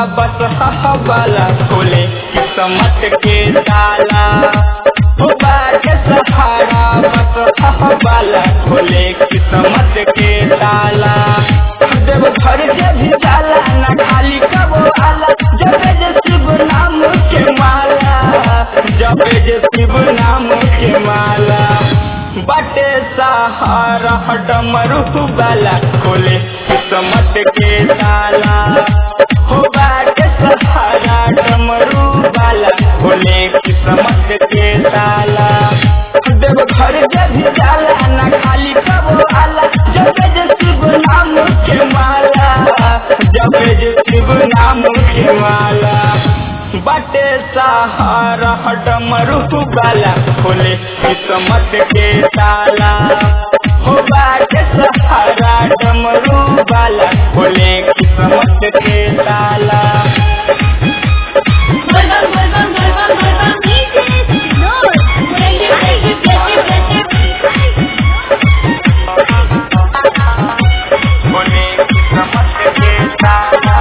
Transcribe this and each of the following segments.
बस वाला खोले किस्मत के ताला हो बाटे सहारा बस वाला खोले किस्मत के ताला देव घर से भी जाला ना खाली कबो आला जब जे शिव नाम के माला जब जे शिव नाम के माला बटे सहारा डमरू वाला खोले किस्मत के ताला हो बाटे सहारा डमरू वाला खोले किस्मत के ताला देव घर जब जाला ना खाली कबो आला जब जे शिव नाम के माला जब जे शिव नाम के माला बटे सहारा डमरू वाला खोले किस्मत के ताला हो बाटे सहारा डमरू वाला खोले किस्मत के ताला Vuelvan, vuelvan, vuelvan, vuelvan, dices, no, prende, prende, prende, prende, खोले किस्मत के ताला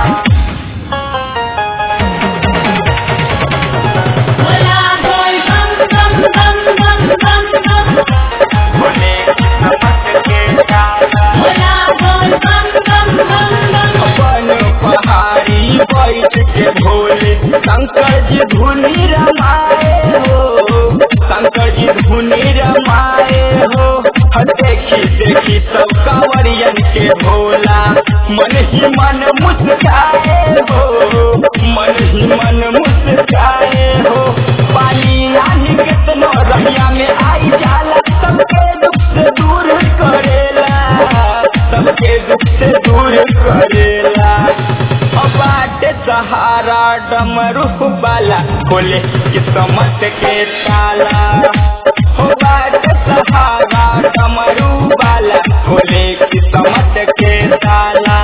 Hola, soy bam, bam, bam, bam, bam, bam. खोले किस्मत के ताला Hola, soy bam, bam, bam, bam. अपन पहाड़ी बैठ के भोले शंकर जी धुनी रमाए हो शंकर जी धुनी रमाए हो ह देखी देखी सब कांवरियन के भोला मन ही मन मुस्काए हो मन ही मन मुस्काए हो पानी आनी कितनो रहिया में आई जाला सबके दुख से दूर करेला सबके दुख से दूर करेला बाटे सहारा डमरू वाला खोले किस्मत के ताला हो बाटे सहारा डमरू वाला खोले किस्मत के ताला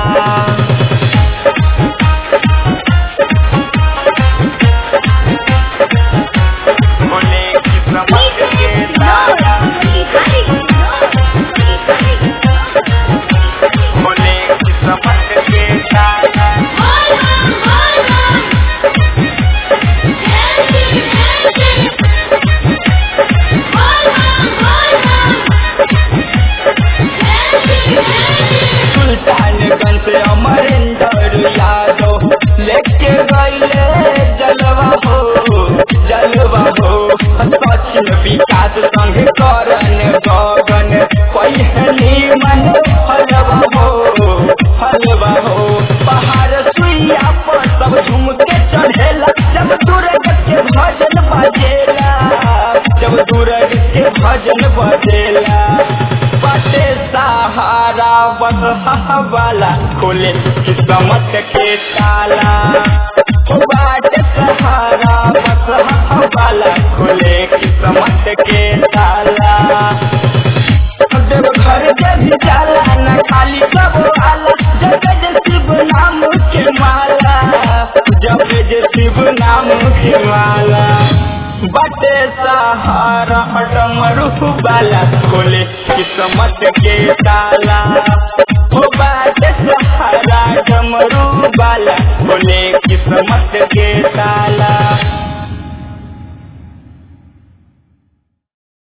खोले किस्मत के Dices, no, ताला dices, no. खोले किस्मत के ताला Hola, hola. Gente, gente. Hola, hola. Gente, gente. Sultanganj से अमरिंदर यादव लेके गईले जलवा हो जलवा हो सचिन विकास संग करन गगन पहिली मन हलवा हो हलवा हो पहाड़ सुइया पर सब झूम के चढ़ेला जब दूरग के भजन बजेला जब दूरग के भजन बजेला बाटे सहारा बस वाला खोले किस्मत के ताला हो बाटे सहारा बस वाला खोले किस्मत के ताला देव घर के भी जाला न खाली कबो आला जब जे शिव नाम के माला जब जे शिव नाम के माला बटे सहारा डमरू वाला खोले किस्मत के ताला हो बाटे सहारा डमरू वाला खोले किस्मत के ताला